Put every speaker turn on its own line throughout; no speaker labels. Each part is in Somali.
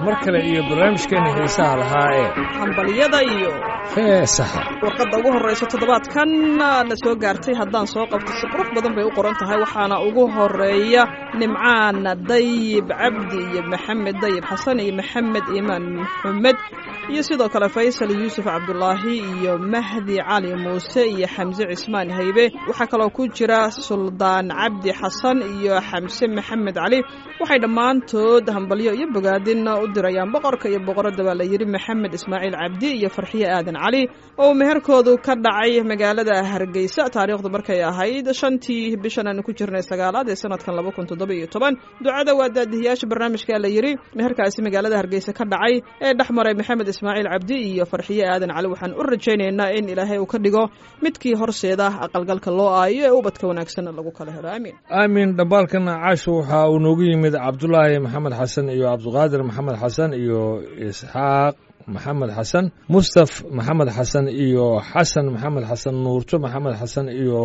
mar kale iyo barnaamijkeena xiisaha lahaa ee
hambalyada iyo
heesaha
warqadda ugu horreysa toddobaadkan na soo gaartay haddaan soo qabto si qurux badan bay u qoran tahay waxaana ugu horeeya nimcaan dayib cabdi iyo maxamed dayib xasan iyo maxamed iimaan maxamed iyo sidoo kale faysal yuusuf cabdulaahi iyo mahdi cali muuse iyo xamse cismaan haybe waxaa kaloo ku jira suldaan cabdi xasan iyo xamse maxamed cali waxay dhammaantood hambalyo iyo bogaadin u dirayaan boqorka iyo boqoradda baa la yidhi maxamed ismaaciil cabdi iyo farxiye aadan cali oo meherkoodu ka dhacay magaalada hargeysa taariikhdu markay ahayd shantii bishan aanu ku jirnay sagaalaad ee sanadkan laba kun toddoba iyo toban ducada waa daadihiyaasha barnaamijka la yidhi meherkaasi magaalada hargeysa ka dhacay ee dhex maray maxamed ismaaciil cabdi iyo farxiye aadan cali waxaan u rajaynaynaa in ilaahay uu ka dhigo midkii horseeda aqalgalka loo aayo ee ubadka wanaagsanna lagu kala helo aamiin
aamin dhambaalkana caasho waxaa uu noogu yimid cabdulaahi maxamed xasan iyo cabdiqaadir maxamed xasan iyo isxaaq maxamed xasan mustaf maxamed xasan iyo xasan maxamed xasan nuurto maxamed xasan iyo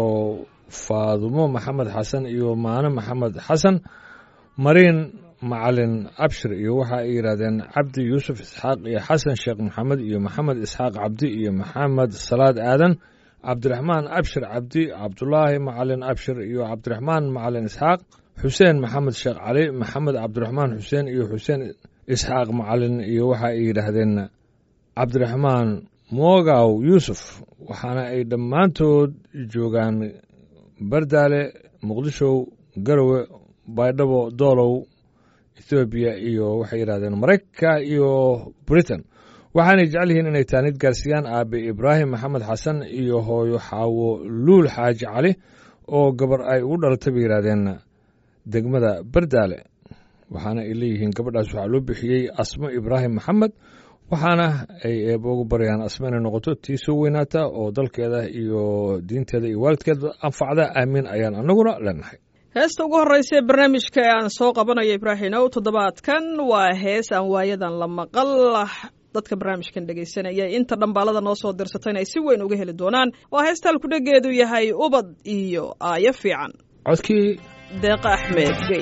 faadumo maxamed xasan iyo maano maxamed xasan mariin macalin abshir iyo waxa ay yidhahdeen cabdi yuusuf isxaaq iyo xasan sheekh maxamed iyo maxamed isxaaq cabdi iyo maxamed salaad aadan cabdiraxmaan abshir cabdi cabdulaahi macalin abshir iyo cabdiraxmaan macalin isxaaq xuseen maxamed sheekh cali maxamed cabdiraxmaan xuseen iyo xuseen isxaaq macalin iyo waxa ay yidhaahdeen cabdiraxmaan moogaw yuusuf waxaana ay dhammaantood joogaan bardaale muqdisho garowe baydhabo doolow ethoobiya iyo waxay yidhahdeen maraykanka iyo britain waxaanay jecel yihiin inay taanid gaarsiiyaan aabe ibraahim maxamed xasan iyo hooyo xaawo luul xaaji cali oo gabar ay ugu dhalatay bay yidhahdeen degmada bardaale waxaana ay leeyihiin gabadhaas waxaa loo bixiyey asmo ibraahim maxamed waxaana ay eeba ugu baryaan asmo inay noqoto tii soo weynaata oo dalkeeda iyo diinteeda iyo waalidkeeda anfacda aamiin ayaan anaguna leenahay
heesta ugu horreysa ee barnaamijka ee aan soo qabanayo ibraahimow toddobaadkan waa hees aan waayadan la maqal dadka barnaamijkan dhegaysanaya inta dhambaalada noo soo dirsatayna ay si weyn uga heli doonaan waa heesta halkudhegeedu yahay ubad iyo aayo fiican
codkii
deeqa axmed gey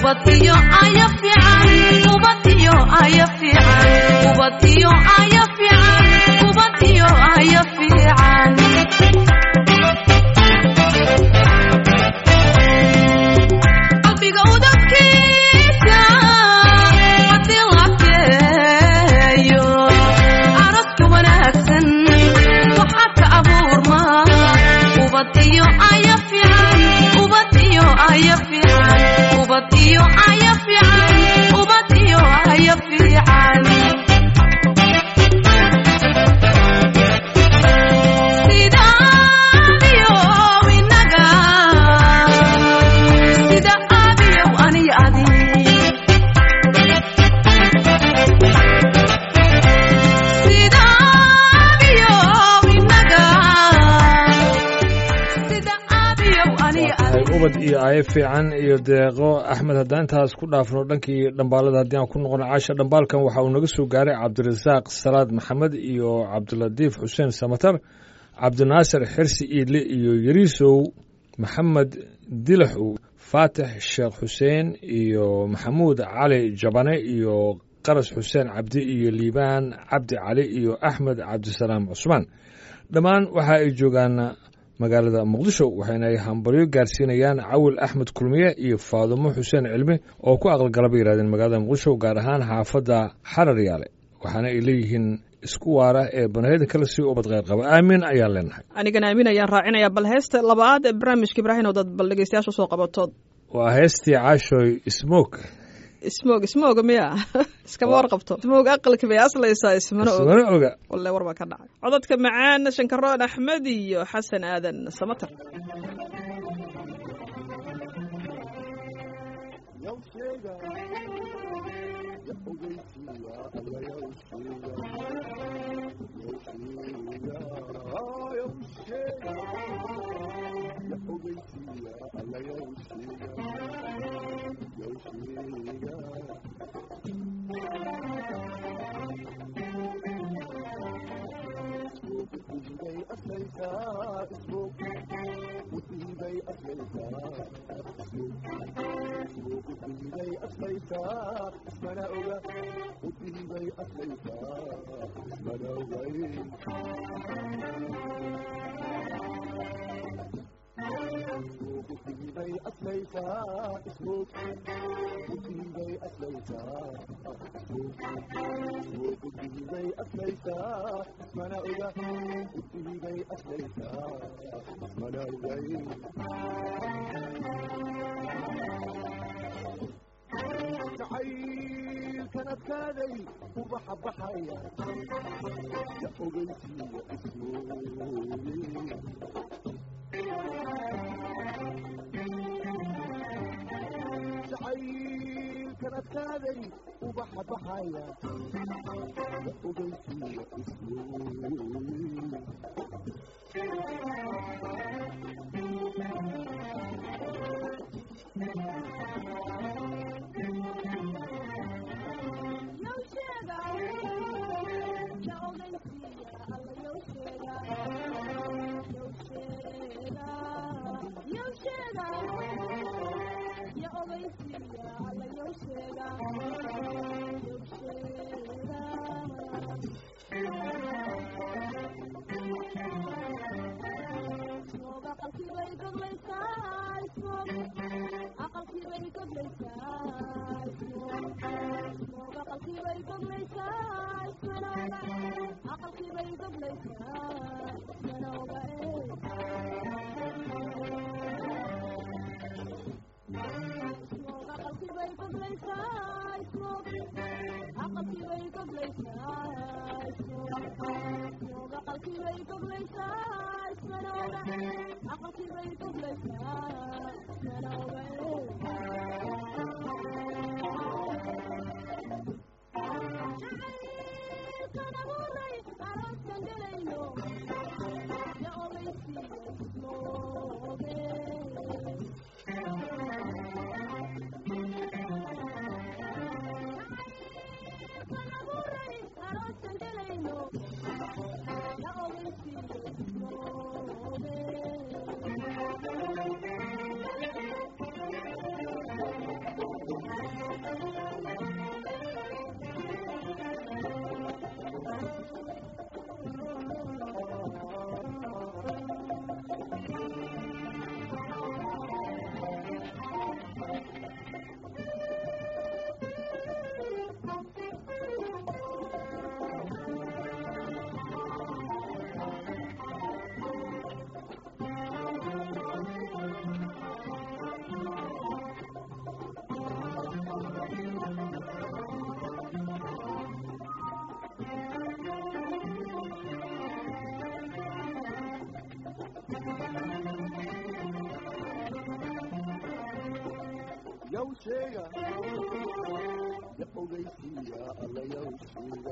ubad iyo aya fiican ubad iyo aya fiican ubad iyo aya fiican ubad iyo aya fiican qalbiga udabkiisa haddii la keeyo aroska wanaagsan waxaa ka abuurma ubad iyo aya fiican ubad iyo aya fiican ubad iyo aya fiican ubad iyo aya fiican sida abiyow inaga sida abiyow ani adi sida abiyow inaga sida abiyow ani
tahay
adi
ubad iyo aayo fiican iyo deeqo axmed haddaan intaas ku dhaafno dhankii dhambaalada haddii aan ku noqono caasha dhambaalkan waxa uu naga soo gaaray cabdirasaaq salaad maxamed iyo cabdilatiif xuseen samatar cabdinaasir xirsi iidle iyo yariisow maxamed dilaxow faatix sheekh xuseen iyo maxamuud cali jabane iyo qaras xuseen cabdi iyo liibaan cabdi cali iyo axmed cabdisalaam cusmaan dhammaan waxa ay joogaan magaalada muqdisho waxayna ay hambalyo gaarsiinayaan cawil axmed kulmiye iyo faadumo xuseen cilmi oo ku aqalgalaba yidhahdeen magaalada muqdisho gaar ahaan xaafadda xarar yaale waxaana ay leeyihiin isku waara ee banaahyada kale sii ubad kheyr qaba aamin ayaan leenahay
anigana aamin ayaan raacinaya bal heesta labaad ee barnaamijka ibraahim oo dad bal dhegeystayaasha usoo qabatood
waa heestii caashoy smoke
ismoog ismooga miya iskama warqabto ismoog aqalki bay aslaysaa ismana og
ismana oga
walle war baa ka dhacay codadka macaan shankaroon axmed iyo xasan aadan samater
yawsheega ya ogeysiiya alla yawsheega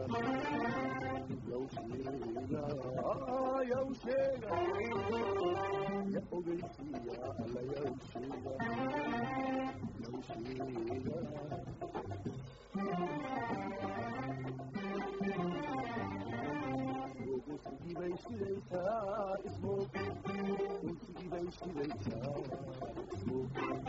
yawsheega yawsheega ya ogeysiiya alla yawsheega yawsheega Sigii bay shidaysaa ismoog sigii bay shidaysaa ismoog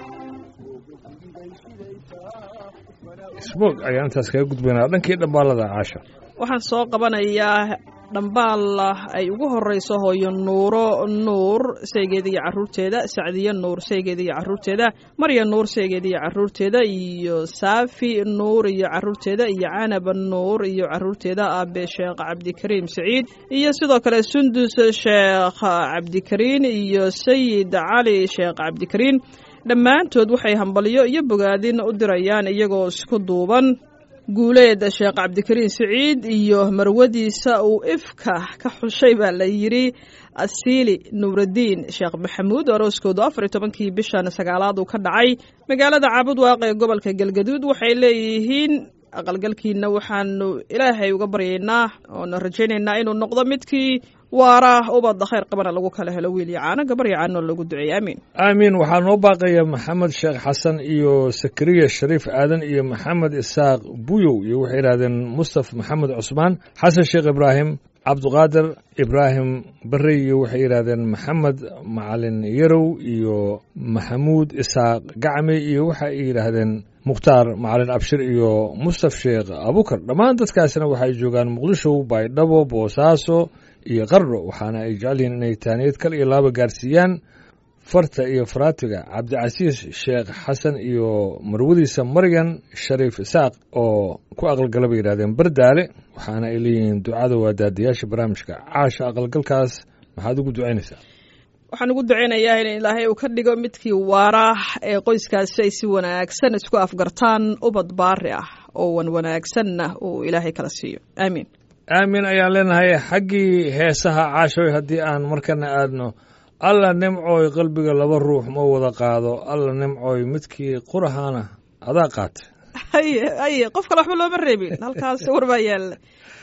sigii bay shidaysaa
smoog ayaan intaas kaga gudbaynaa dhankii dhambaalada caasha
waxaan soo qabanayaa dhambaal ay ugu horeyso hooyo nuuro nuur saygeeda iyo caruurteeda sacdiye nuur saygeeda iyo caruurteeda marya nuur saygeeda iyo caruurteeda iyo saafi nuur iyo caruurteeda iyo canab nuur iyo caruurteeda aabe sheekh cabdikariim saciid iyo sidoo kale sundus sheekh cabdikariin iyo sayid cali sheekh cabdikariin dhammaantood waxay hambalyo iyo bogaadin u dirayaan iyagoo isku duuban guuleed sheekh cabdikariin siciid iyo marwadiisa uu ifka ka xushay baa la yidhi asiili nuuraddiin sheekh maxamuud arooskoodu afar iyo tobankii bishan sagaalaad uu ka dhacay magaalada caabud waaqe ee gobolka galgaduud waxay leeyihiin aqalgalkiina waxaanu ilaahay uga baryaynaa oona rajaynaynaa inuu noqdo midkii waara ubadda khayr qabana lagu kala helo wiil iyo caano gabar iyo caano loogu duceeyey aamiin
aamiin waxaa noo baaqaya maxamed sheekh xasan iyo sakariya shariif aadan iyo maxamed isaaq buyow iyo waxay yidhahdeen mustaf maxamed cusmaan xasan sheekh ibraahim cabduqaadir ibraahim barrey iyo waxay yidhahdeen maxamed macalin yarow iyo maxamuud isaaq gacme iyo waxa ay yidhaahdeen mukhtaar macalin abshir iyo mustaf sheekh abukar dhammaan dadkaasina waxay joogaan muqdisho baydhabo boosaaso iyo qardho waxaana ay jecel yihiin inay taaniyad kal iyo laaba gaarsiiyaan farta iyo faraatiga cabdicasiis sheekh xasan iyo marwadiisa maryan shariif isaaq oo ku aqalgala bay yidhahdeen bardaale waxaana ay leeyihiin ducada waa daadiyaasha barnaamijka caasha aqalgalkaas maxaad ugu ducaynaysaa
waxaan ugu ducaynayaa in ilaahay uu ka dhigo midkii waara ee qoyskaasi ay si wanaagsan isku afgartaan ubad baari ah oo wan wanaagsanna uu ilaahay kala siiyo aamiin
aamin ayaan leenahay xaggii heesaha caashoy haddii aan markana aadno alla nimcooy qalbiga laba ruux ma wada qaado alla nimcooy midkii qurahaana adaa qaatay
haye haye qof kale waxba looma reebin halkaas war baa yaalla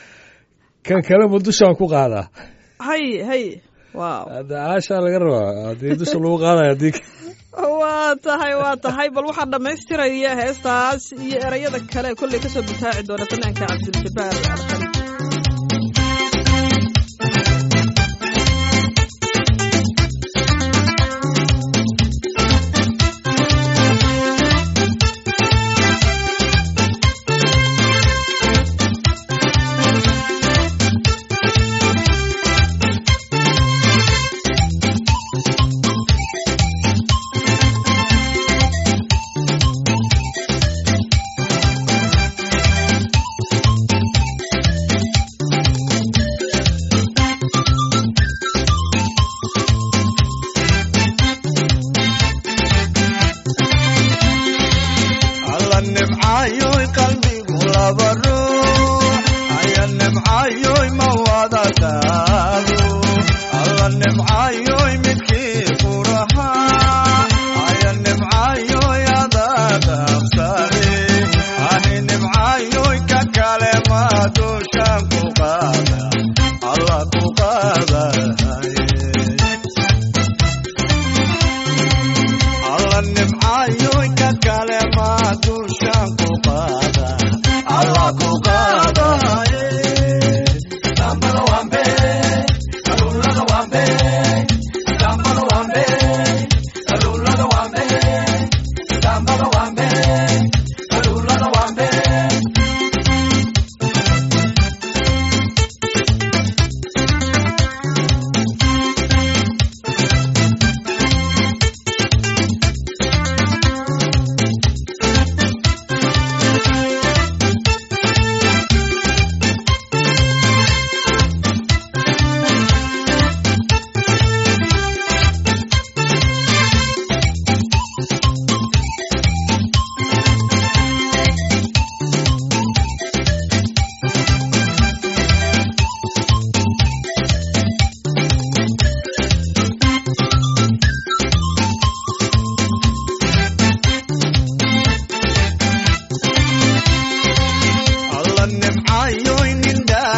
kan kale ma dushaan ku qaadaa
haye haye waaw
hadda caashaa laga rabaa haddii dusha lagu qaadayo haddii
waa tahay waa tahay bal waxaa dhammaystiraya heestaas iyo erayada kale kolley kasoo bitaaci doona fanaanka cabduljabaar alqali
alla nimcaayoy qalbigu laba ruux aya nimcaayoy ma wada qaado alla nimcaayoy midkii qurahaa aya nimcaayoy adaa dhaafsade ani nimcaayoy ka kale ma dushaan ku qaada alla ku qaadaye alla nimcaayoy ka kale ma dushaan ku qaada alla ku qaadaye dambada wambe kalulada wambe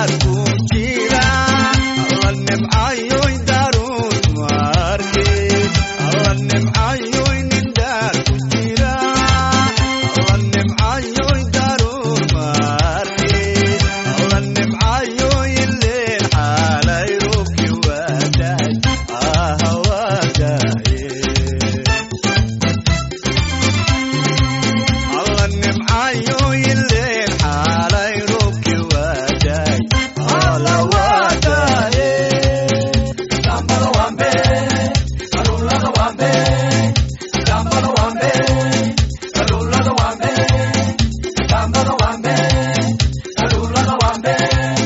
daar ku jira alla nimcayoy daarun maarke alla nimcayoy nin daar ku jira alla nimcayoy daarun maarke alla nimcayoy ileen xaalay roobki waadaay aha waadaaye alla nimcayo ileen xaalay roobki waadaay alla waadaaye dambada wambe kalulada wambe dambada wambe kalulada wambe dambada wambe kalulada wambe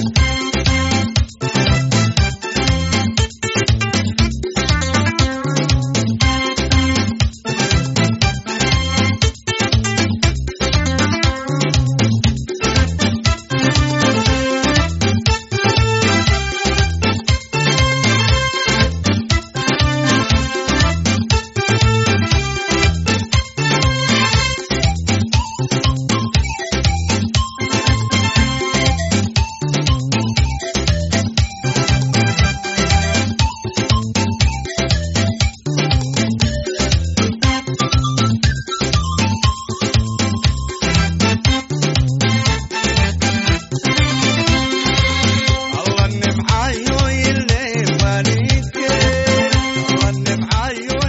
alla nimcayo ileen waalidke alla nimcayo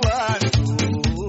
mawaanku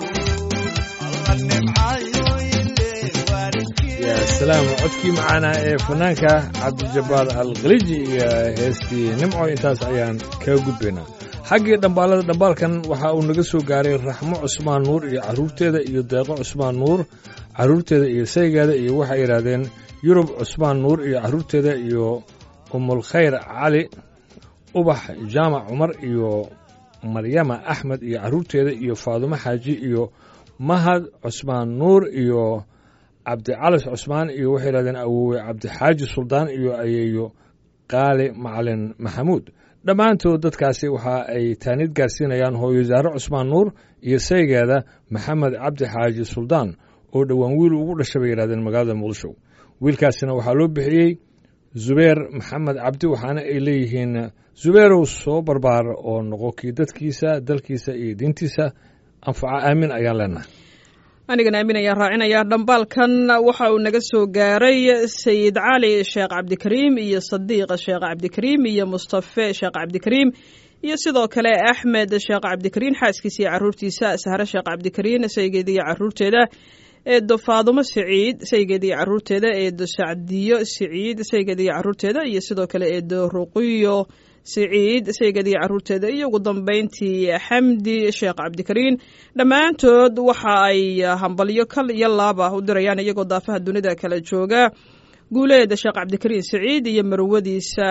alla nimcayo ileen waalidke
yaa salaam codkii macaana ee fanaanka cabdijabbaar alkhaliji iyo heestii nimco intaas ayaan kaga gudbaynaa xaggii dhambaalada dhambaalkan waxa uu naga soo gaaray raxmo cusmaan nuur iyo carruurteeda iyo deeqo cusmaan nuur carruurteeda iyo saygeeda iyo waxay yidhaahdeen yurub cusmaan nuur iyo carruurteeda iyo umulkhayr cali ubax jaamac cumar iyo maryama axmed iyo carruurteeda iyo faadumo xaaji iyo mahad cusmaan nuur iyo cabdicalis cusmaan iyo waxay yidhahdeen awowe cabdixaaji suldaan iyo ayeeyo qaali macalin maxamuud dhammaantood dadkaasi waxa ay taanid gaarsiinayaan hooyo saare cusmaan nuur iyo saygeeda maxamed cabdi xaaji suldaan oo dhowaan wiil ugu dhashay bay yidhahdeen magaalada muqdisho wiilkaasina waxaa loo bixiyey zubeer maxamed cabdi waxaana ay leeyihiin zubeerow soo barbaar oo noqo kii dadkiisa dalkiisa iyo diintiisa anfaca aamin ayaan leenahay
anigana aamin ayaan raacinayaa dhambaalkan waxa uu naga soo gaaray sayid cali sheekh cabdikariim iyo sadiiq sheekh cabdikariim iyo mustafe sheekh cabdikariim iyo sidoo kale axmed sheekh cabdikariin xaaskiisa iyo caruurtiisa sahre sheekh cabdikariin saygeeda iyo caruurteeda eedo faadumo siciid saygeeda iyo caruurteeda eedo sacdiyo siciid saygeeda iyo caruurteeda iyo sidoo kale eedo ruqiyo siciid saygeeda iyo caruurteeda iyo ugu dambeyntii xamdi sheekh cabdikariin dhammaantood waxa ay hambalyo kal iyo laaba u dirayaan iyagoo daafaha dunida kala jooga guuleeda sheekh cabdikariin siciid iyo marwadiisa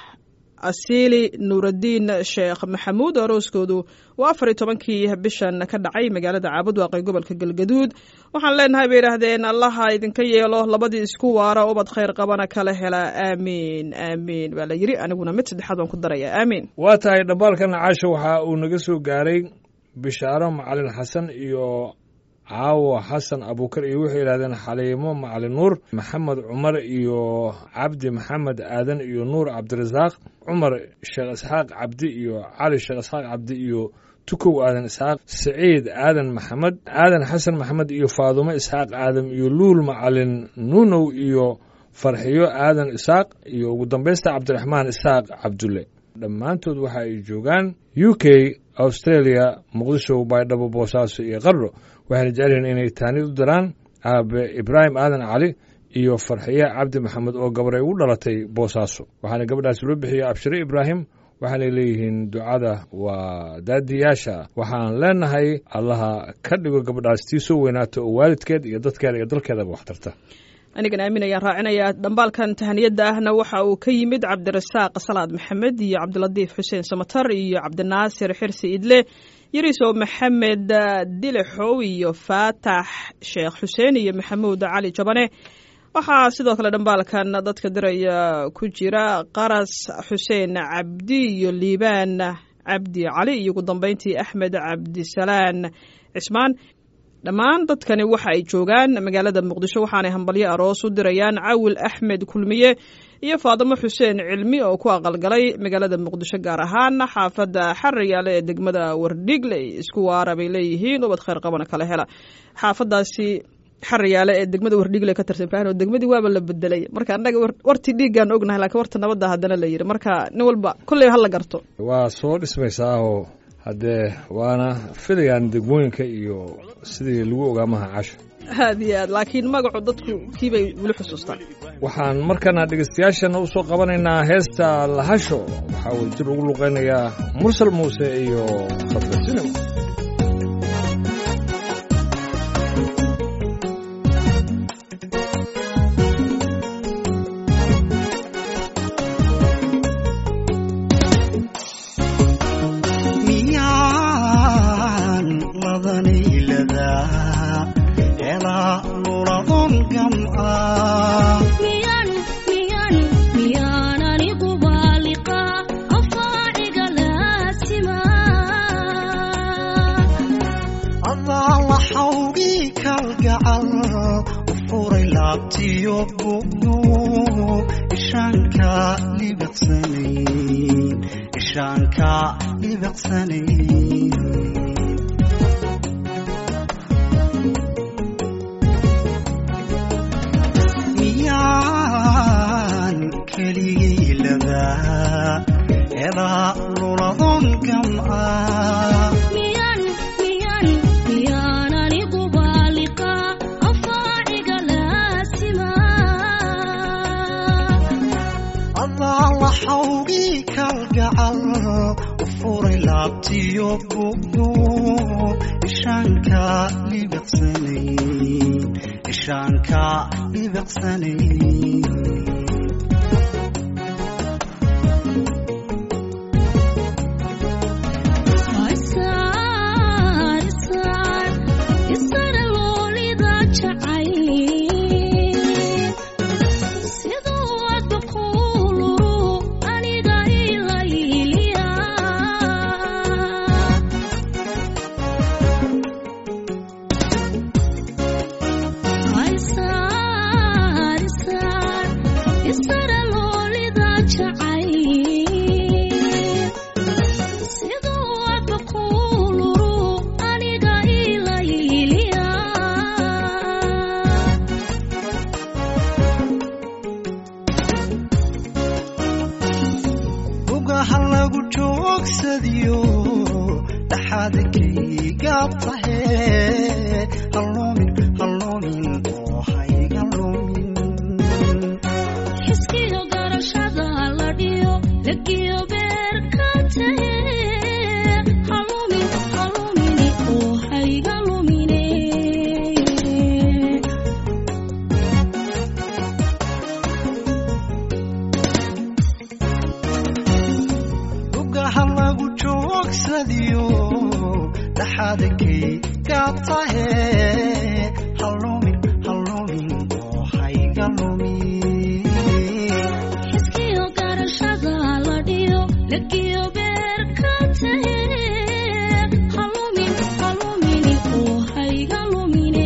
asiili nuuraddiin sheekh maxamuud arooskoodu waa afar iyo tobankii bishan ka dhacay magaalada caabud waaqay gobolka galgaduud waxaan leenahay bay yidhaahdeen allaha idinka yeelo labadii isku waara ubad khayr qabana kala hela aamiin aamiin baa la yidhi aniguna mid saddexaad waan ku daraya aamiin
waa tahay dhambaalkan caasha waxa uu naga soo gaaray bishaaro macalin xasan iyo caawo xasan abuukar iyo waxay yidhahdeen xaliimo macalin nuur maxamed cumar iyo cabdi maxamed aadan iyo nuur cabdirasaaq cumar sheekh isxaaq cabdi iyo cali sheekh isxaaq cabdi iyo tukow aadan isxaaq siciid aadan maxamed aadan xasan maxamed iyo faadumo isxaaq aadam iyo luul macalin nuunow iyo farxiyo aadan isaaq iyo ugu dambaysta cabdiraxmaan isaaq cabdulle dhammaantood waxa ay joogaan u k australia muqdisho baydhabo boosaaso iyo qardho waxayna jecelyihiin inay taanid u diraan aabe ibraahim aadan cali iyo farxiye cabdi maxamed oo gabar ay ugu dhalatay boosaaso waxaana gabadhaasi loo bixiyey abshire ibraahim waxaanay leeyihiin ducada waa daadiyaasha waxaan leenahay allaha ka dhigo gabadhaas tii soo weynaato oo waalidkeed iyo dadkeeda iyo dalkeedaba wax tarta
anigana aamin ayaan raacinayaa dhambaalkan tahaniyadda ahna waxa uu ka yimid cabdirasaaq salaad maxamed iyo cabdilatiif xuseen samatar iyo cabdinaasir xirsi idle yarisow maxamed dilixow iyo faatax sheekh xuseen iyo maxamuud cali jabane waxaa sidoo kale dhambaalkan dadka diraya ku jira qaras xuseen cabdi iyo liibaan cabdi cali iyo ugu dambeyntii axmed cabdisalaan cismaan dhammaan dadkani waxa ay joogaan magaalada muqdisho waxaanay hambalyo aroos u dirayaan cawil axmed kulmiye iyo faadimo xuseen cilmi oo ku aqalgalay magaalada muqdisho gaar ahaan xaafadda xariyaale ee degmada wardhigley isku waara bay leeyihiin ubad khayr qabana kala hela xaafadaasi xariyaale ee degmada wardhigle ka tirsan ibrahin oo degmadii waaba la bedelay marka annaga wartii dhiiggaan ognahay lakiin warta nabadda haddana la yidhi marka nin walba kolley hala garto
waa soo dhismaysaa oo haddee waana filayaan degmooyinka iyo sidii lagu ogaa maha casho
aad iyo aad laakiin magacu dadku kiibay weli xusuustaan
waxaan markana dhegeystayaashana u soo qabanaynaa heesta lahasho waxaa uu jir ugu luqaynayaa mursal muuse iyo khadra sinimo
miyaan ladanayladaa helaa luladon gam'aa
miyan miyan miyaan anigu baaliqaa afaaciga laasima
adaa la xawgii kalgacal u furay laabtiyo bugno ishaanka libiqsanayn ishaanka libiqsanayn miyaan keligay ladaa helaa luladon gam'aa
miyan miyan miyaan anigu baaliqaa afaaciga laasima
adaa la xawgii kalgacal u furay laabtiyo bugno ishaanka libiqsanayn ishaanka libiqsanayn
Isaar, isaar, isaar loolida jacay. Siduu aad baquulu aniga ilayliya. Isaar, isaar, isaar loolida jacay. siduu aad baquulu aniga ilayliya
ugaha lagu joogsadiyo dhaxaadkaygaab tahe haloomin haloomin oo hayga lumin
xiskiyo garashada la dhiyo lagiyo beerka tahe halumin halumini oo hayga lumine
ugaha lagu joogsadiyo dhaxaadkaygaab tahe haloomin haloomin oo hayga lumin
xiskiyo garashada la dhiyo lagiyo beerka tahe halumin halumini oo hayga lumine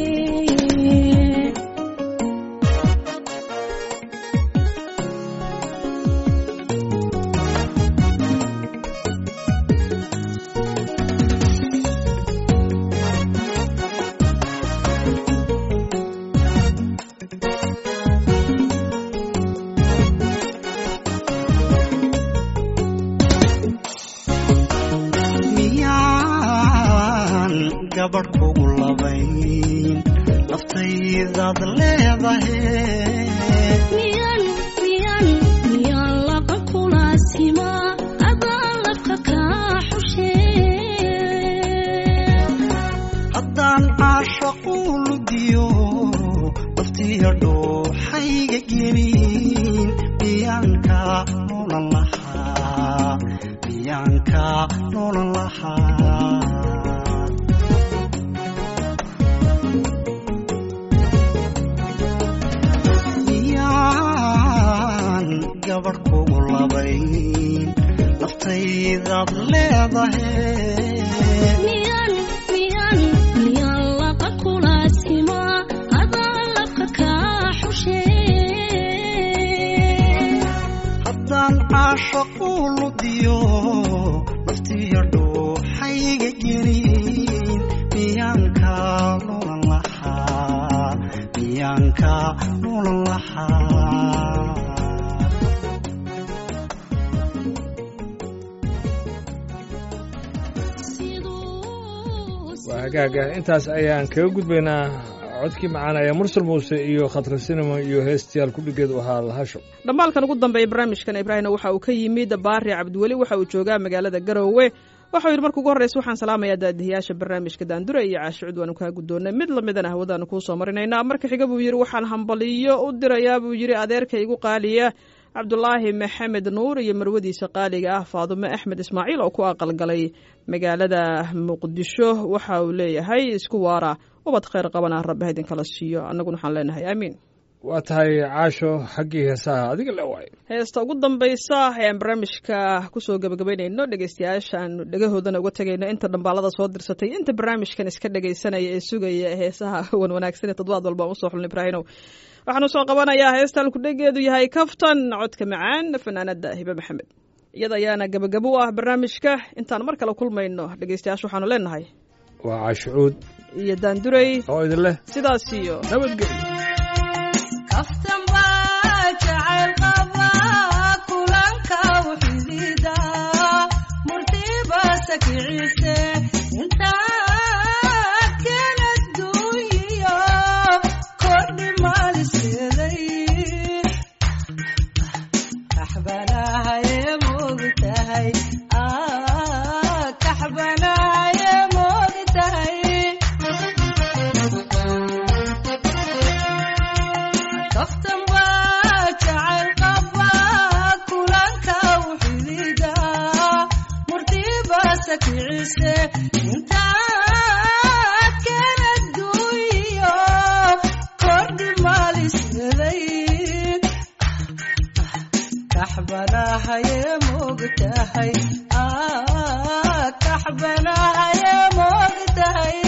miyaan gabadh kugu labayn naftaydaad leedahe
miyan miyan miyan laqa kulaasima adaa lafka kaa xushe
haddaan caashaqu ludiyo naftiya dhooxayga gelin miyaanka noolan lahaa miyaanka noolan lahaa miyaan gabadh kugu labayn naftaydaad leedahe
miyan miyan miyan laqa kulaasima adaa lafka kaa xushe
caashaquu ludiyo naftiyo dhuuxayga gelin miyaanka lulan lahaa miyaanka lulan lahaa
waa hagaaga intaas ayaan kaga gudbaynaa codkii macaanaya mursal muuse iyo khatra sinima iyo heestayaal kudhigeed u ahaa lahasho
dhammaalkan ugu dambeeya barnaamijkan ibraahimna waxa uu ka yimid baari cabdiweli waxa uu joogaa magaalada garowe waxau yidhi marka ugu horreysa waxaan salaamayaa daadihiyaasha barnaamijka daandure iyo caashicud waanu kaa guddoonnay mid lamidana hawadaanu kuu soo marinaynaa marka xiga buu yidhi waxaan hambaliyo u dirayaa buu yidhi adeerka igu qaaliya cabdulaahi maxamed nuur iyo marwadiisa qaaliga ah faadume axmed ismaaciil oo ku aqalgalay magaalada muqdisho waxa uu leeyahay isku waara ubad khayr qabana rabbi ha idinkala siiyo annaguna waxaan leenahay aamiin
waa tahay caasho xaggii heesaha adiga le waay
heesta ugu dambaysa ayaan barnaamijka kusoo gabagabaynayno dhegeystayaashaan dhegahoodana uga tegayno inta dhambaalada soo dirsatay inta barnaamijkan iska dhegaysanaya ee sugaya heesaha wan wanaagsan ee toddobaad walba aan usoo xulna ibraahinow waxaanu soo qabanayaa heestaan kudhegeedu yahay kaftan codka macaan fanaanada hibe maxamed iyada ayaana gabagabo u ah barnaamijka intaan mar kale kulmayno dhegeystayaasha waxaanu leenahay
waa caashucuud
iyo daandurey
oo idin leh
sidaas iyo
nabadgelyo
kaftan baa jacayl qaba kulanka wuxidida murtiba sakicise intaad kala duuyiyo kordhi maaliskeeday kaxbanahaye moogtahay kaxbanahaye moogtahay kaftan baa jacayl qaba kulanka wuxidida murtiba sakicise intaad kala duuyiyo kordhi maaliskeeday kaxbanahaye moogtahay kaxbanahaye moogtahay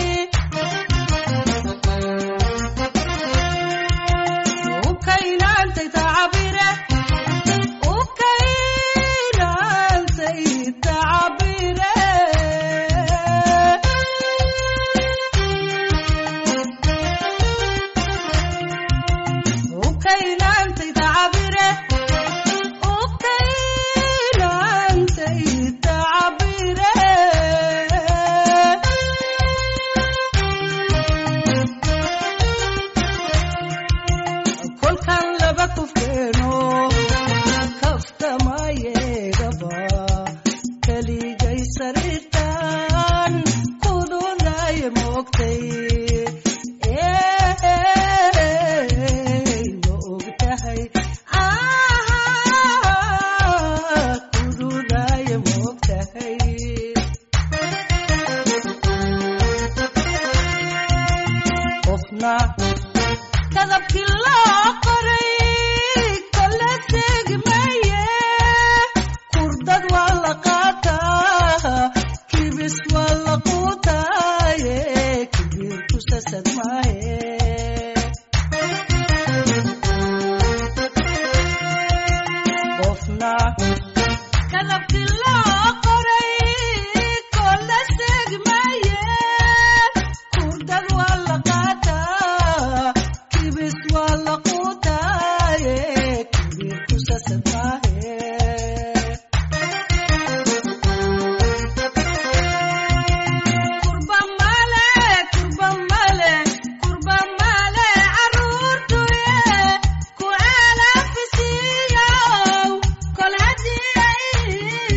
ukaynantay tacabire ukaynantay tacabire ukaynantay tacabire ukaynantay tacabire kolkan laba kufkeeno kaftamayeegaba keligay sariirtan kudunaye moogtay ma ogtahay kudunaye moogtahay qofna kadabkii loo qoray kala tegmaye kurdad waa la qaataa kibis waa la quutaaye kibir ku sasad maaye qofna kadabkii loo qoray kala tegmaye kurdad waa la qaataa kibis waa la quutaaye kibir ku sasad maahe kurba male kurba male kurba male caruurtuye ku alafisiyo kol hadii ay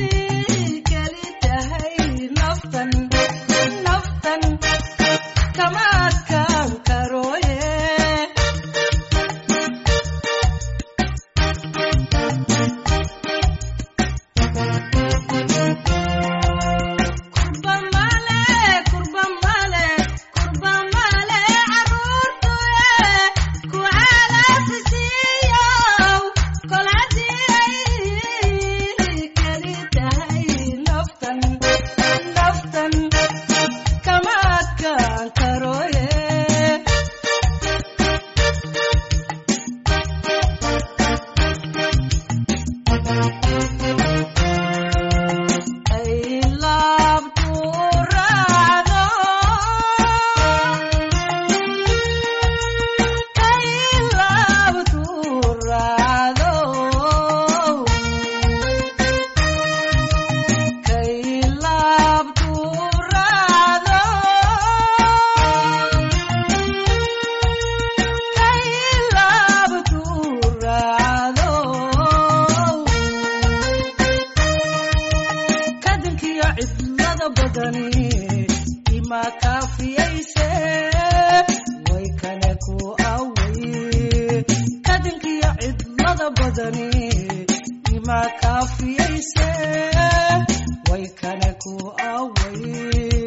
kaafiyayse way kale ku away kadinkiyo cidlada badani ima kaafiyayse way kale ku away